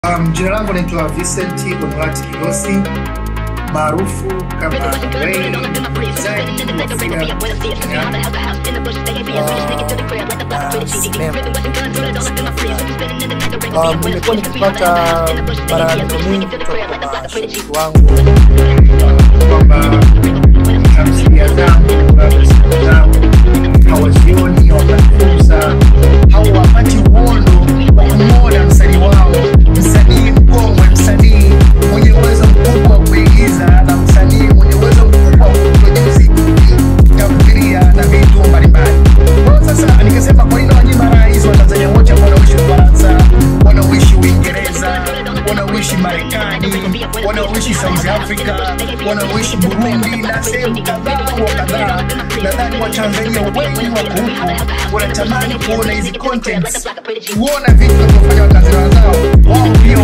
Um, jina langu naitwa Vincent Bonifati Kigosi maarufu kama Ray Design wa filamu Um, nimekuwa nikipata malalamiko mengi kutoka kwa mashabiki wangu kwamba tamthilia zangu labda siku zangu hawazioni, hawapati fursa au hawapati uondo wa kumwona msanii wao, msanii mkongwe, msanii mwenye uwezo mkubwa wa kuigiza na msanii mwenye uwezo mkubwa wa kuproduce tamthilia na vitu mbalimbali. Kwa sasa nikasema, kwa nini wanyima rais wa Tanzania wote ambao wanaishi Ufaransa, wanaoishi Uingereza, wanaoishi Marekani, wanaoishi South Africa, wanaoishi Burundi na sehemu kadhaa wa kadhaa, nadhani Watanzania wengi wako huko wanatamani kuona hizi contents, kuona vitu vinavyofanya Watanzania wenzao wao pia